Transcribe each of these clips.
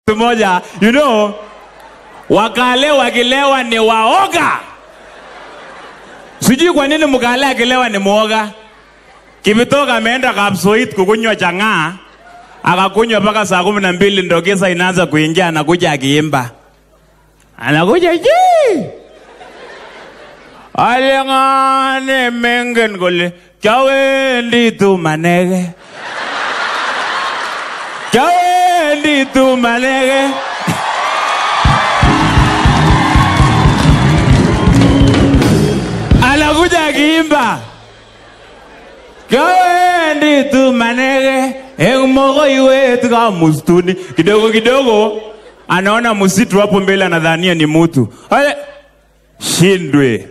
moja you know wakale wakilewa ni waoga sijui kwa nini mkale akilewa ni mwoga kivitoka ameenda kapsoit kukunywa chang'aa akakunywa mpaka saa kumi na mbili ndo kisa inaanza kuingia anakuja akiimba anakuja ji aling'ane mengen kole kyawendi tu manege kyawendi tu manege anakuja akiimba kawendi tu manege eng mogoiwet ka mustuni kidogo kidogo anaona msitu hapo mbele anadhania ni mutu ale shindwe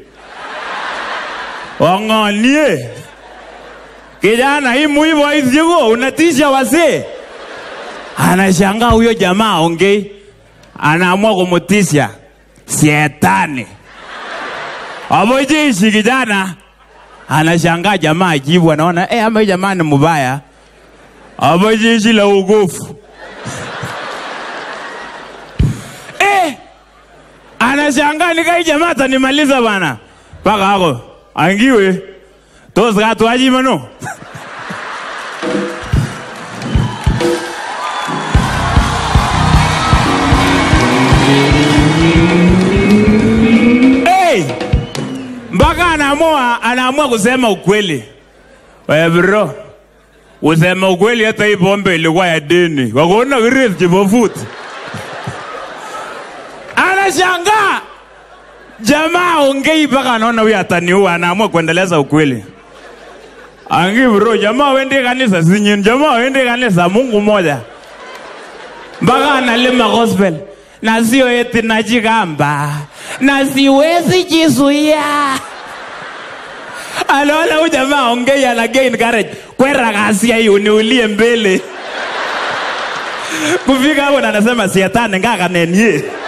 wang'onie kijana hii muivoithyigo unatisha wasee anashangaa huyo jamaa ongei anaamua kumutisha sietani abojeshi kijana anashangaa jamaa ajibu anaona eh, ama hii jamaa ni mbaya abojeshi la ugofu eh, anashangaa nikai jamaa atanimaliza bana mpaka ako angiwe tos katwachimano hey! mpaka anaamua anaamua kusema ukweli we bro kusema ukweli hata hii pombe ilikuwa ya dini wakaona kiresi chipofuti anashangaa jamaa ongei mpaka anaona huyu ataniua anaamua kuendeleza ukweli angi bro jamaa wende kanisa sinyin jamaa wende kanisa mungu moja mpaka analima gospel na sio eti najigamba na siwezi jizuia anaona huyu jamaa ongei ana gain courage kwera kasia hii uniulie mbele kufika hapo na anasema sietani ngakanenie